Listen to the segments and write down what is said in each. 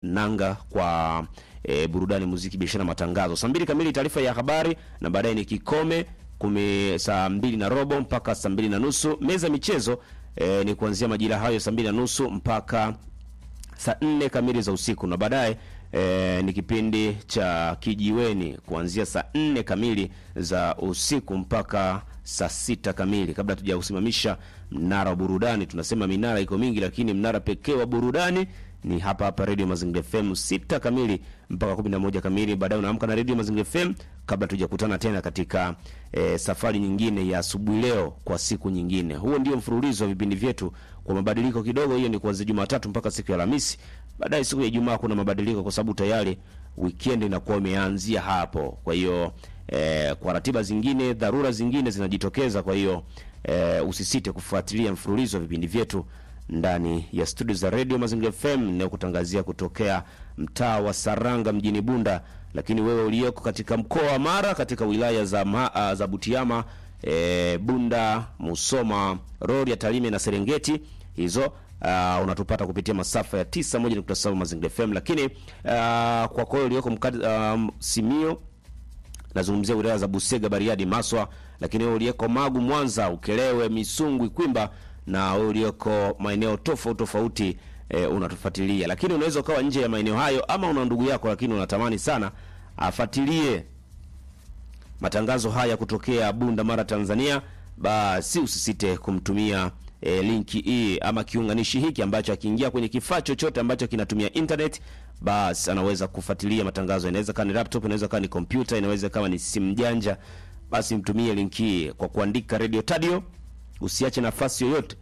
nanga kwa e, burudani, muziki, biashara, matangazo. Saa mbili kamili taarifa ya habari na baadaye ni kikome kumi, saa mbili na robo mpaka saa mbili na nusu. Meza michezo e, ni kuanzia majira hayo saa mbili na nusu mpaka saa nne kamili za usiku na baadaye e, ni kipindi cha kijiweni kuanzia saa nne kamili za usiku mpaka saa sita kamili. Kabla tujausimamisha mnara wa burudani, tunasema minara iko mingi, lakini mnara pekee wa burudani ni hapa hapa Radio Mazingira FM sita kamili mpaka kumi na moja kamili. Baadaye unaamka na Radio Mazingira FM kabla tujakutana tena katika e, safari nyingine ya asubuhi leo kwa siku nyingine. Huo ndio mfululizo wa vipindi vyetu kwa mabadiliko kidogo. Hiyo ni kuanzia Jumatatu mpaka siku ya Alhamisi. Baadaye siku ya Ijumaa kuna mabadiliko kwa sababu tayari weekend inakuwa imeanzia hapo. Kwa hiyo e, kwa ratiba zingine, dharura zingine zinajitokeza. Kwa hiyo e, usisite kufuatilia mfululizo wa vipindi vyetu ndani ya studio za Radio Mazingira FM inayokutangazia kutokea mtaa wa Saranga mjini Bunda, lakini wewe uliyeko katika mkoa wa Mara katika wilaya za, ma, uh, za Butiama e, Bunda, Musoma, Rorya, Tarime na Serengeti hizo uh, unatupata kupitia masafa ya 91.7 Mazingira FM, lakini uh, kwa kweli uliyoko um, Simio nazungumzia wilaya za Busega, Bariadi, Maswa, lakini wewe uliyeko Magu, Mwanza, Ukelewe, Misungwi, Kwimba na wewe ulioko maeneo tofauti tofauti e, unatufuatilia, lakini unaweza ukawa nje ya maeneo hayo, ama una ndugu yako lakini unatamani sana afuatilie matangazo haya kutokea Bunda, Mara, Tanzania, basi usisite kumtumia e, linki hii ama kiunganishi hiki ambacho akiingia kwenye kifaa chochote ambacho kinatumia internet, basi anaweza kufuatilia matangazo. Inaweza kama ni laptop, inaweza kama ni kompyuta, inaweza kama ni simu janja, basi mtumie linki hii kwa kuandika Radio Tadio Usiache nafasi yoyote.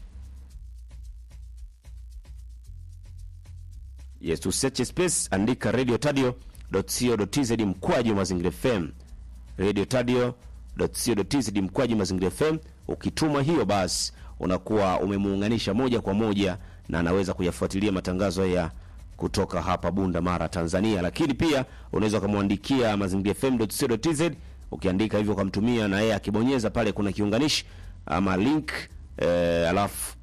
Yes, usiache space, andika radio tadio.co.tz mkwaju mazingira FM, radio tadio.co.tz mkwaju mazingira FM. Ukituma hiyo, basi unakuwa umemuunganisha moja kwa moja na anaweza kuyafuatilia matangazo haya kutoka hapa Bunda, Mara, Tanzania. Lakini pia unaweza ukamwandikia mazingira FM.co.tz, ukiandika hivyo ukamtumia, na yeye akibonyeza pale kuna kiunganishi ama link eh, alafu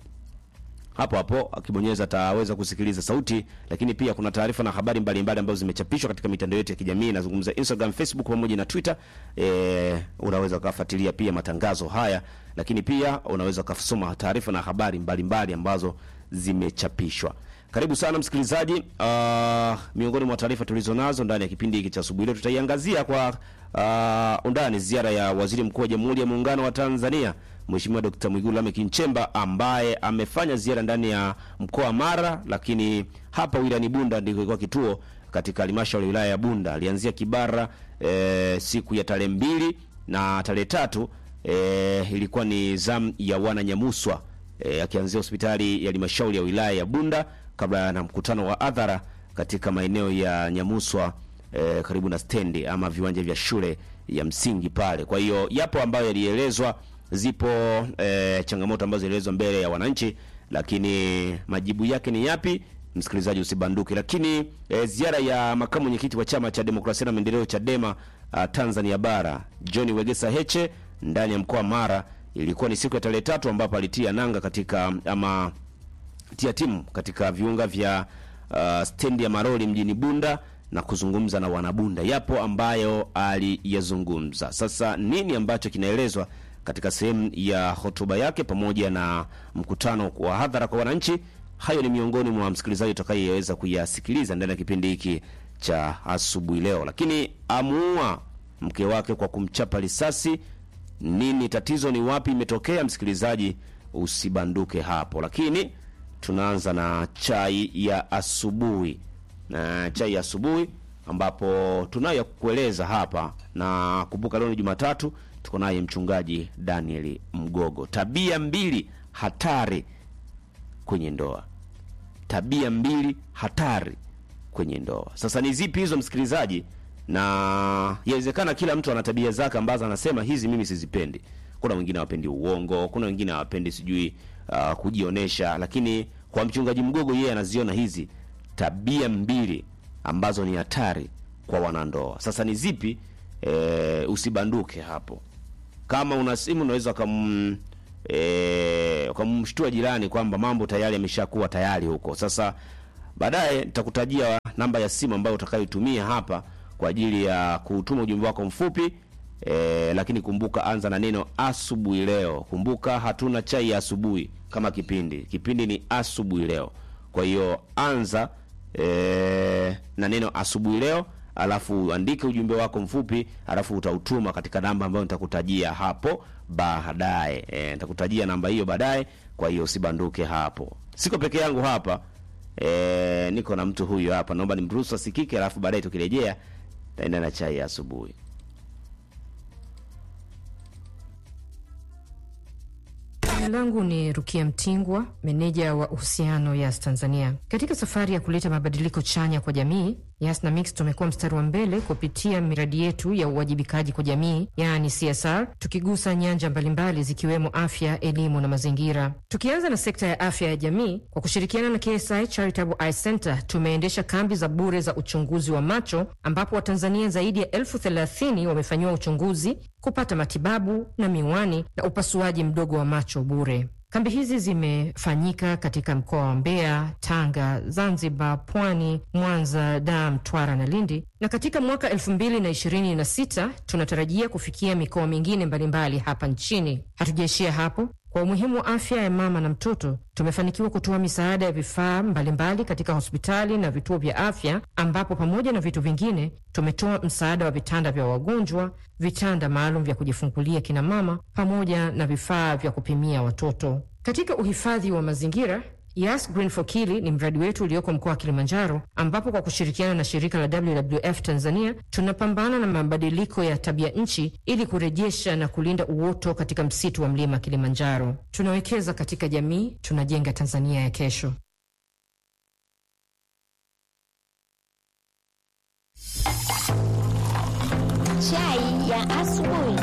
hapo hapo akibonyeza ataweza kusikiliza sauti, lakini pia kuna taarifa na habari mbalimbali ambazo zimechapishwa katika mitandao yetu ya kijamii, nazungumza Instagram, Facebook pamoja na Twitter. Eh, unaweza kufuatilia pia matangazo haya, lakini pia unaweza kusoma taarifa na habari mbalimbali mbali ambazo zimechapishwa. Karibu sana msikilizaji. Uh, miongoni mwa taarifa tulizo nazo ndani ya kipindi hiki cha asubuhi leo tutaiangazia kwa uh, undani ziara ya Waziri Mkuu wa Jamhuri ya Muungano wa Tanzania Mheshimiwa Dkt. Mwigulu Lameck Nchemba ambaye amefanya ziara ndani ya mkoa wa Mara, lakini hapa wilayani Bunda ndiko ilikuwa kituo katika halmashauri ya wilaya ya Bunda. Alianzia Kibara e, siku ya tarehe mbili na tarehe tatu e, ilikuwa ni zamu ya wana Nyamuswa e, akianzia hospitali ya halmashauri ya wilaya ya Bunda kabla na mkutano wa hadhara katika maeneo ya Nyamuswa e, karibu na stendi ama viwanja vya shule ya msingi pale. Kwa hiyo yapo ambayo yalielezwa zipo e, changamoto ambazo zilielezwa mbele ya wananchi, lakini majibu yake ni yapi? Msikilizaji usibanduke. Lakini e, ziara ya makamu mwenyekiti wa chama cha demokrasia na maendeleo Chadema a, Tanzania bara John Wegesa Heche ndani ya mkoa wa Mara ilikuwa ni siku ya tarehe tatu ambapo alitia nanga katika ama tia timu katika viunga vya uh, stendi ya Maroli mjini Bunda na kuzungumza na wanabunda. Yapo ambayo aliyazungumza. Sasa nini ambacho kinaelezwa katika sehemu ya hotuba yake pamoja na mkutano wa hadhara kwa wananchi. Hayo ni miongoni mwa msikilizaji utakayeweza kuyasikiliza ndani ya kipindi hiki cha asubuhi leo. Lakini amuua mke wake kwa kumchapa risasi. Nini tatizo? Ni wapi imetokea? Msikilizaji, usibanduke hapo. Lakini tunaanza na chai ya asubuhi, na chai ya asubuhi ambapo tunayo kukueleza hapa, na kumbuka leo ni Jumatatu tuko naye mchungaji Daniel Mgogo. Tabia mbili hatari kwenye ndoa, tabia mbili hatari kwenye ndoa. Sasa ni zipi hizo msikilizaji? Na yawezekana kila mtu ana tabia zake ambazo anasema hizi mimi sizipendi. Kuna wengine hawapendi uongo, kuna wengine hawapendi sijui uh, kujionesha, lakini kwa mchungaji Mgogo yeye anaziona hizi tabia mbili ambazo ni hatari kwa wanandoa. Sasa ni zipi? E, usibanduke hapo. Kama una simu unaweza ukam e, ukamshtua jirani kwamba mambo tayari yameshakuwa tayari huko. Sasa Baadaye nitakutajia namba ya simu ambayo utakayoitumia hapa kwa ajili ya kutuma ujumbe wako mfupi e, lakini kumbuka, anza na neno asubuhi leo. Kumbuka hatuna chai ya asubuhi kama kipindi, kipindi ni asubuhi leo. Kwa hiyo anza e, na neno asubuhi leo, alafu andike ujumbe wako mfupi, alafu utautuma katika namba ambayo nitakutajia hapo baadaye. E, nitakutajia namba hiyo baadaye, kwa hiyo usibanduke hapo. Siko peke yangu hapa e, niko na mtu huyu hapa, naomba nimruhusu asikike, alafu baadaye tukirejea taenda na chai ya asubuhi. Jina langu ni Rukia Mtingwa, meneja wa uhusiano Yas Tanzania. Katika safari ya kuleta mabadiliko chanya kwa jamii, Yas na Mix tumekuwa mstari wa mbele kupitia miradi yetu ya uwajibikaji kwa jamii, yaani CSR, tukigusa nyanja mbalimbali zikiwemo afya, elimu na mazingira. Tukianza na sekta ya afya ya jamii, kwa kushirikiana na KSI Charitable Eye Center tumeendesha kambi za bure za uchunguzi wa macho, ambapo Watanzania zaidi ya elfu thelathini wamefanyiwa uchunguzi, kupata matibabu na miwani na upasuaji mdogo wa macho bure. Kambi hizi zimefanyika katika mkoa wa Mbeya, Tanga, Zanzibar, Pwani, Mwanza, Dar, Mtwara na Lindi, na katika mwaka elfu mbili na ishirini na sita tunatarajia kufikia mikoa mingine mbalimbali hapa nchini. Hatujaishia hapo. Kwa umuhimu wa afya ya mama na mtoto, tumefanikiwa kutoa misaada ya vifaa mbalimbali katika hospitali na vituo vya afya, ambapo pamoja na vitu vingine tumetoa msaada wa vitanda vya wagonjwa, vitanda maalum vya kujifungulia kina mama, pamoja na vifaa vya kupimia watoto. Katika uhifadhi wa mazingira Yas Green for Kili ni mradi wetu ulioko mkoa wa Kilimanjaro, ambapo kwa kushirikiana na shirika la WWF Tanzania tunapambana na mabadiliko ya tabia nchi ili kurejesha na kulinda uoto katika msitu wa mlima Kilimanjaro. Tunawekeza katika jamii, tunajenga Tanzania ya kesho. Chai ya asubuhi.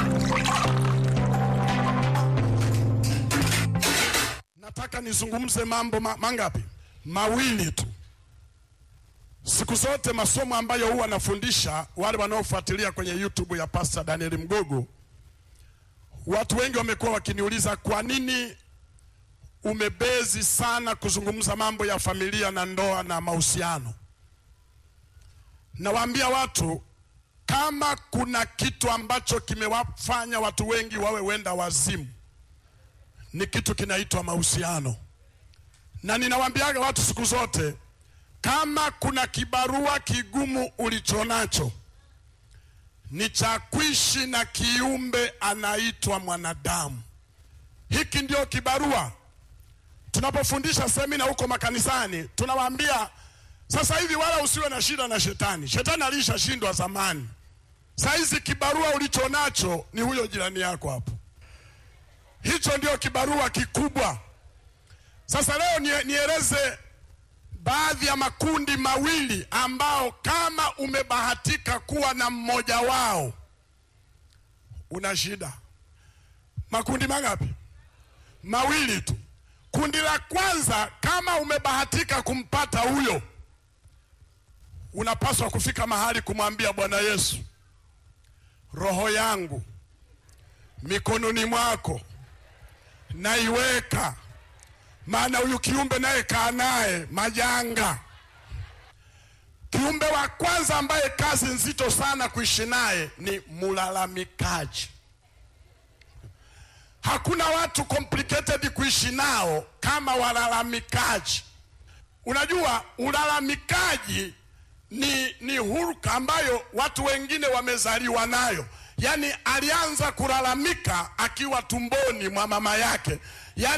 Nataka nizungumze mambo ma, mangapi? Mawili tu. Siku zote masomo ambayo huwa nafundisha wale wanaofuatilia kwenye YouTube ya Pastor Daniel Mgogo, watu wengi wamekuwa wakiniuliza kwa nini umebezi sana kuzungumza mambo ya familia na ndoa na mahusiano. Nawaambia watu kama kuna kitu ambacho kimewafanya watu wengi wawe wenda wazimu ni kitu kinaitwa mahusiano, na ninawaambiaga watu siku zote, kama kuna kibarua kigumu ulichonacho ni cha kuishi na kiumbe anaitwa mwanadamu. Hiki ndio kibarua. Tunapofundisha semina huko makanisani, tunawaambia sasa hivi, wala usiwe na shida na shetani. Shetani alishashindwa zamani. Saa hizi kibarua ulichonacho ni huyo jirani yako hapo. Hicho ndio kibarua kikubwa. Sasa leo nie, nieleze baadhi ya makundi mawili ambao kama umebahatika kuwa na mmoja wao una shida. Makundi mangapi? Mawili tu. Kundi la kwanza, kama umebahatika kumpata huyo, unapaswa kufika mahali kumwambia Bwana Yesu, roho yangu mikononi mwako naiweka, maana huyu kiumbe naye kaa naye majanga. Kiumbe wa kwanza ambaye kazi nzito sana kuishi naye ni mulalamikaji. Hakuna watu complicated kuishi nao kama walalamikaji. Unajua, ulalamikaji ni, ni huruka ambayo watu wengine wamezaliwa nayo. Yaani alianza kulalamika akiwa tumboni mwa mama yake, yaani